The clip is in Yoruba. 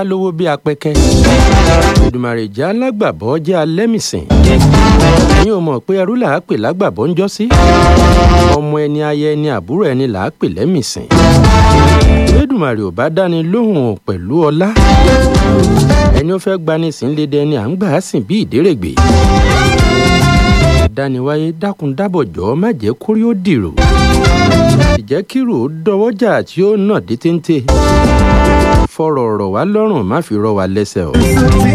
lówó bí apẹkẹ Èdùmàrè jẹ́ alágbàbọ́ jẹ́ alẹ́mìsìn ẹ̀yin ò mọ̀ pé ẹrú là á pè lágbàbọ́ ń jọ́sí ọmọ ẹni aya ẹni àbúrò ẹni là á pè lẹ́mìsìn Èdùmàrè ò bá dáni lóhùn pẹ̀lú ọlá ẹni ó fẹ́ gbani sí ń lédè ẹni à ń gbà á sìn bí ìdérègbè dániwáyé dákun dábọ̀ jọ̀ọ́ má jẹ́ kórí ó dìrò ìjẹ́ kírò ó dọwọ́jà tí ó nà dé téńté fọ̀rọ̀ ọ̀rọ̀ wá lọ́rùn má fi rọ wá lẹ́sẹ̀ o.